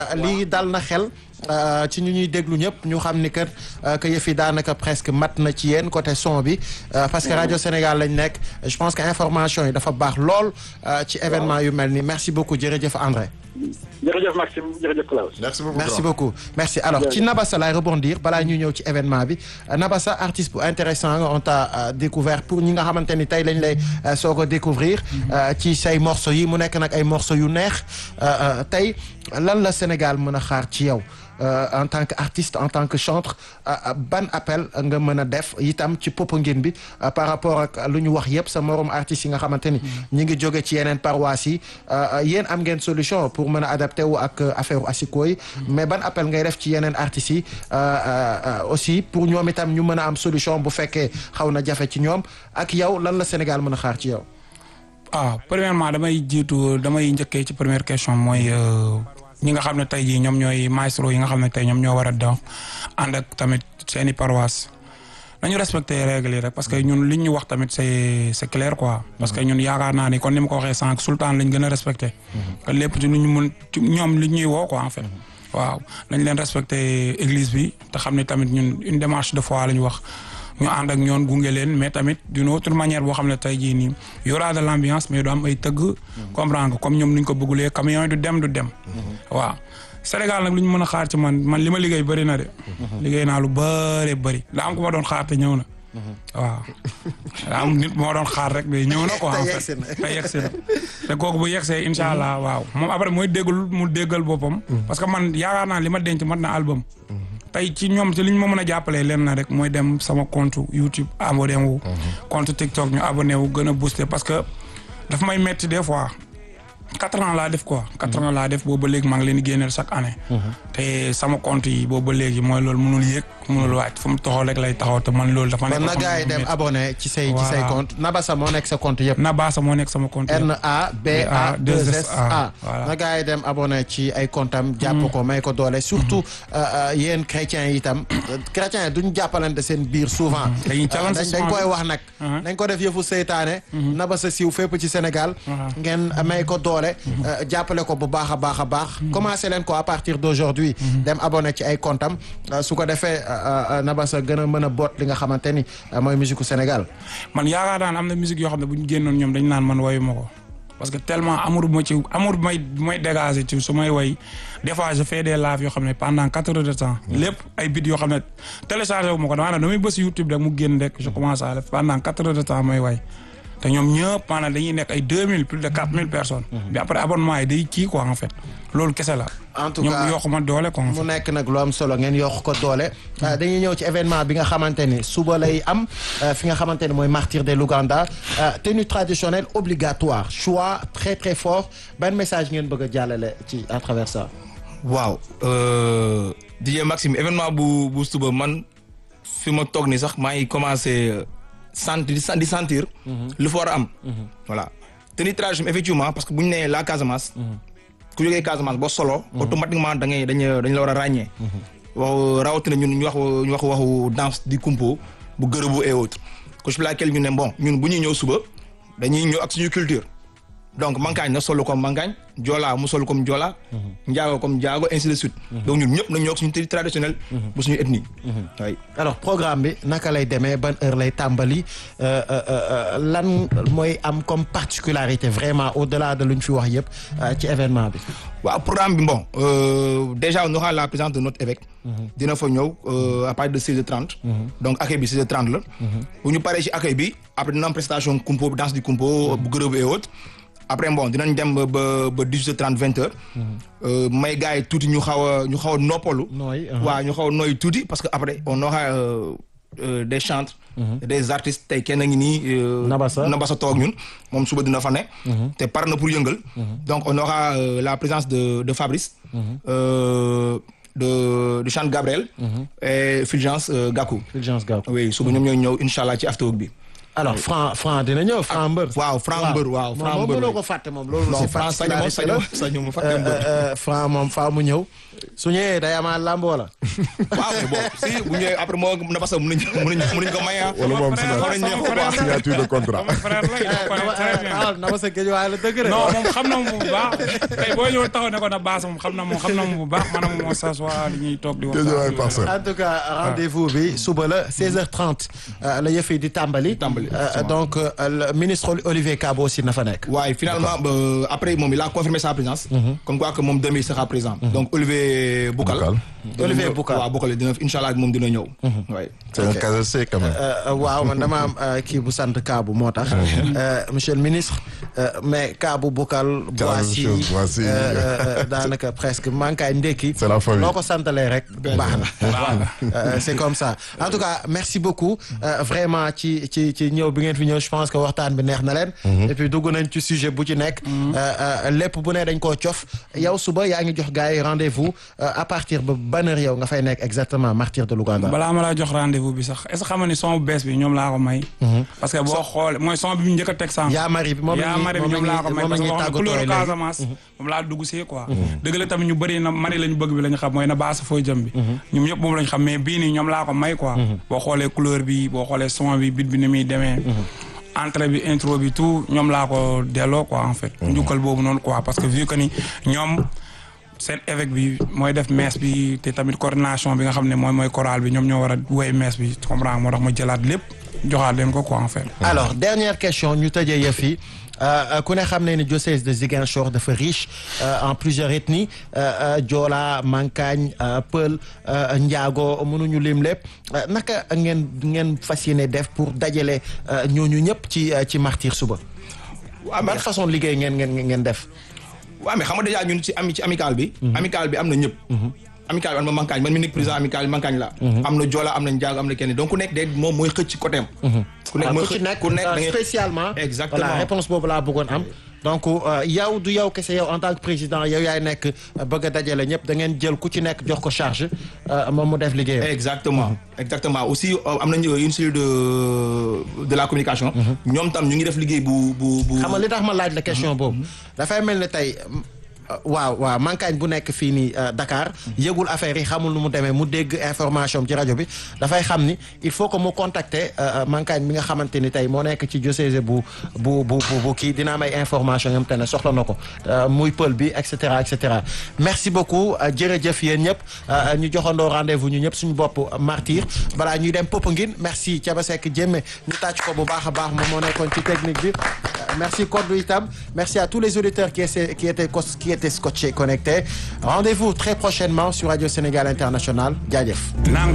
lii dal na xel ci ñu ñuy déglu ñëpp ñu xam ni kat que yëf yi daanaka presque mat na ci yéen côté son bi parce que rajo Sénégal lañ nekk je pense que information yi dafa baax lool ci événement yu mel nii merci beaucoup jërëjëf André. jërëjëf Maxime jërëjëf Klaus. merci beaucoup merci beaucoup merci alors ci Nabassa laay rebondir balaa ñuy ñëw ci événement bi Nabassa artiste bu intéressant on t'a découvert pour ñi nga xamante ni tey lañ lay soog a découvrir ci say morceaux yi mu nekk nag ay morceaux yu neex tey lan la Sénégal mën a xaar ci yow en tant que artiste en tant que chanteur ban appel nga mën a def itam ci Popenguine bi par rapport ak lu ñu wax yëpp sa morom artistes yi nga xamante ni ñi ngi jóge ci yeneen paroisse yi yéen am ngeen solution pour mën a adapté wu ak affaire asiko yi mais ban appel ngay def ci yeneen artistes yi aussi pour ñoom itam ñu mën a am solution bu fekkee xaw na jafe ci ñoom ak yow lan la Sénégal mën a xaar ci yow ah premièrement damay jiitu damay njëkkee ci première question mooy ñi nga xam ne tey jii ñoom ñooy maestro yi nga xam ne tey ñoom ñoo war a dox ànd ak tamit seeni paroisse nañu respecté règles yi rek parce que ñun li ñu wax tamit c'est c'est clair quoi. parce que ñun yaakaar naa ni kon ni ma ko waxee sànq sultan lañ gën a respecté. que lépp ci lu ñu mun ñoom li ñuy woo quoi en fait. waaw nañ leen respecté église bi te xam ne tamit ñun une démarche de foi la ñu wax. ñu ànd ak ñoon gunge leen mais tamit d'une autre manière boo xam ne tey jii nii y aura de l'ambiance mais du am ay tëgg. comprendre nga comme ñoom ni ñu ko bëggulee camion yi du dem du dem. waaw Sénégal nag lu ñu mën a xaar ci man man li ma liggéey bëri na de. liggéey naa lu bëree bëri daa am ku ma doon xaar te ñëw na. waaw daa am nit moo doon xaar rek mais ñëw na quoi. en fait te yegsi na te kooku bu yegsee incha allah waaw moom après mooy déggul mu déggal boppam. parce que man yaakaar naa li ma denc mat na album. tey ci ñoom ci li ñu ma mën a jàppalee leen na rek mooy dem sama compte YouTube abonné wu. compte TikTok ñu abonné wu gën a booster parce que daf may metti des fois quatre ans laa def quoi. quatre ans laa def boobu ba léegi maa ngi leen di génneel chaque année. te sama compte yi boobu ba léegi mooy loolu mënul yéeg mënul wàcc fu mu taxaw rek lay taxaw te man loolu dafa nekk. kon na gars yi dem abonné ci say ci say compte Nabassa moo nekk sa compte yëpp. Nabassa moo nekk sama compte yëpp. N A B A 2 S A. na gars yi dem abonné ci ay compte am. jàpp ko may ko doole surtout yéen chrétiens yi itam chrétiens yi duñ jàppalante seen biir souvent. dañuy challenge dañ koy wax nag. dañ ko def yëfu seytaane. Nabassa siiw fépp ci Sénégal. ngeen may ko doole. jàppale ko bu baax a baax a baax. commencé leen ko à partir d'aujourd'hui dem abonné ci ay compte am su ko defee Nabassa gën a mën a boot li nga xamante ni mooy musique Sénégal. man yaakaar naa ne am na musique yoo xam ne bu ñu génnoon ñoom dañu naan man wayu ma ko parce que tellement amour bu ma ci amour bu may bu may dégager ci su may way des fois je fais des lives yoo xam ne pendant quatre heures de temps. lépp ay bit yoo xam ne téléchargé wu ma ko damaa ne damay bës YouTube rek mu génn rek je commence à def pendant quatre heures de temps may way. te ñoom ñëpp maanaam dañuy nekk ay deux mille plus de quatre mille personnes. bi après abonnement yi day kii quoi en fait loolu kese la. en tout cas ñoom yokk ma doole quoi. mu nekk nag lu am solo ngeen yokk ko doole. dañuy ñëw ci événement bi nga xamante ni suba lay am fi nga xamante ni mooy martyr de l'Ouganda tenue traditionnelle obligatoire choix très très fort ban message ngeen bëgg a jàllale ci à travers ça. waaw DJ Maxime événement bu bu suba man fi ma toog ni sax maa ngi commencé. sentir di sentir. lu fa war a am. voilà tenue traditionnelle effectivement parce que bu ñu nee la Casamance. ku jógee Casamance boo solo. automatiquement da ngay dañ dañ la war a ràññee. wax rawatina ñun ñu wax ñu wax waxu danse di kumpo bu gërëbu et autres. couche bi laquelle ñu ne bon ñun bu ñuy ñëw suba dañuy ñëw ak suñu culture. donc mankaañ na solo comme mankaañ Joola mu solo comme Joola. Njaago comme Njaago ainsi de suite. donc ñun ñëpp nañ ñëw ak suñu tenue traditionnelle. bu suñu ethnie. oui alors programme bi naka lay demee ban heure lay tàmbali lan mooy am comme particularité vraiment au-delà de lu ñu fi wax yëpp ci événement bi. waaw programme bi bon déjà on aura la présence de notre évêque. dina fa ñëw à partir de 16h30. donc accueil bi 16h30 la. bu ñu paree ci accueil bi après dina am prestation kumpo danse du kumpo bu gërëbu et autres. après bon dinañ dem ba ba dix huit trente vingt heures. may gars yi tuuti ñu xaw a ñu xaw a noppalu. nooy waaw ñu xaw a nooy tuuti parce que après on aura des chantres. des artistes tey kenn ngi nii. Nabassa Nabassa toog ñun moom suba dina fa ne. te par na pour yëngal. donc on aura la présence de de Fabrice. de de chante Gabriel. et Fulgence Gakou. Fulgence Gakou oui suba ñoom ñooy ñëw incha allah ci afterwork bi. alors franc franc dina ñëw franc mbër. waaw franc mbër waaw franc moom mbër mënoo ko fàtte moom loolu. non franc sañu ma sañu ma fàtte mbër. franc moom faa mu ñëw. su ñëwee day amaat lamb wala. waaw mais bon si bu ñëwee après moo na parce que mënuñ mënuñ mënuñ ko may ah. wala moom frère la, sama frère la. signature de contrat. sama frère la il le connaît très bien. ah na ma sa géej waaye la dëgg de. non moom xam na moom bu baax tey boo ñëw taxaw ne ko na baas moom xam na moom xam na moom bu baax maanaam moom s'assoit li ñuy toog di Guédiawaye waxtaan. parcelle. en tout cas rendez-vous bi suba la 16h30 euh, la yëf yi di tàmbali. Tàmbali, Euh, effectivement. donc euh, le ministre Olivier Kabo aussi na fa nekk. waaye finalement ba après moom il a confirmé sa présence. comme quoi que moom demain il sera présent. donc Olivier Boukal. Boukal. dina Olivier ñëw- Boukal. waaw Boukal dina incha allah moom dina ñëw. waaye. c'est un casacé quand même. Euh, euh, waaw man dama am euh, kii bu sant Kaabu moo tax. Euh, monsieur le ministre euh, mais Kaabu Bokal. Boissy chose, Boissy. euh, euh, daanaka presque mankaay ndekki. C'est la famille. noo ko santalee rek baax na. voilà Euh, c'est comme ça en tout cas merci beaucoup euh, vraiment ci ci ci ñëw bi ngeen fi ñëw je pense que waxtaan bi neex na leen. et puis dugg nañ ci sujet bu ci nekk. Euh, euh, lépp bu ne dañ koo cof yow suba yaa ngi jox gars yi rendez-vous euh, à partir ba ban heure yow nga fay nekk exactement martyr de Louga. balaa ma laa jox rendez-vous bi sax est ce que xam nga ni son bu bees bi ñoom laa ko may. parce que boo xoolee mooy son bi mu njëkk a teg sànq. yaa mari bi moom la yaa ñuy mari bi ñoom laa ko may moom la parce que ñuy boo xam ne tàggatoo couleur léegi. Casamance moom laa dugg see quoi. dëgg la tamit ñu bëri na mari lañu bëgg bi la ñu xam mooy na baasa fooy jëm bi. ñoom ñëpp moom la ñu xam mais bii nii ñoom laa ko may quoi. boo xoolee couleur bi boo xoolee son bi bit bi ni muy demee. entrée bi intro bi tout ñoom laa ko delloo quoi en fait. njukkal boobu noonu quoi parce que vu que ni ñoom. seen évêque bi mooy def messe bi te tamit coordination bi nga xam ne mooy mooy chorale bi ñoom ñoo war a woy messe bi comprends moo tax ma jëlaat lépp joxaat leen ko quoi en fait. alors dernière question ñu tëjee yëf yi euh, ku ne xam ne ni diocèse de Ziguinchor dafa riche euh, en plusieurs ethnies euh, euh, Joola Mankagne euh, Pël euh, Njaago mënuñu lim lépp euh, naka ngeen ngeen fas yéene def pour dajale euh, ñooñu ñëpp ci euh, ci martyr suba. waaw ban mais façon liggéey ngeen ngeen ngeen def. waaw mais xam nga déjà ñun ci ami ci amical bi. amical bi am na ñëpp. amical bi am na mankaañ man mi nekk président amical bi mankaañ la. am na Joola am na Njaago am na kenn donc ku nekk de moom mooy xëcc côté am. ku nekk Ah, mooy ku ci xëcc nekk ku nekk da euh, ngay spécialement. Exactement. voilà réponse boobu laa bëggoon am. donc euh, yow du yow kese yow en tant que président yow yaay nekk euh, bëgg a dajale ñëpp da ngeen jël ku ci nekk jox ko charge euh, moom mu def liggéeyam. exactement exactement aussi euh, am nañu une cellule de de la communication. ñoom tam ñu ngi def liggéey bu bu bu. xam nga li tax ma laaj la question boobu dafay mel ne tey euh, waaw waaw mankaañ bu nekk fii nii euh, Dakar yëgul affaire yi xamul nu mu demee mu dégg information ci rajo bi dafay xam ni il faut que mu contacter euh, mankaañ bi nga xamante ni tey moo nekk ci diocèse bu bu bu bu bu kii dina am ay information yam te ne soxla na ko euh, muy pël bi et cetera et cetera merci beaucoup euh, jërëjëf yéen ñëpp euh, ñu joxandoo rendez-vous ñu ñëpp suñu bopp martyr balaa ñuy dem Popenguine merci Thiaba Seck Diémé ñu tàcc ko bu baax a baax moom moo nekkoon ci technique bi Euh, merci Kodou itam merci à tous les auditeurs qui étaient qui étaient cos- qui étaient scotchés connectés rendez-vous très prochainement sur Radio Sénégal International jaajëf Naam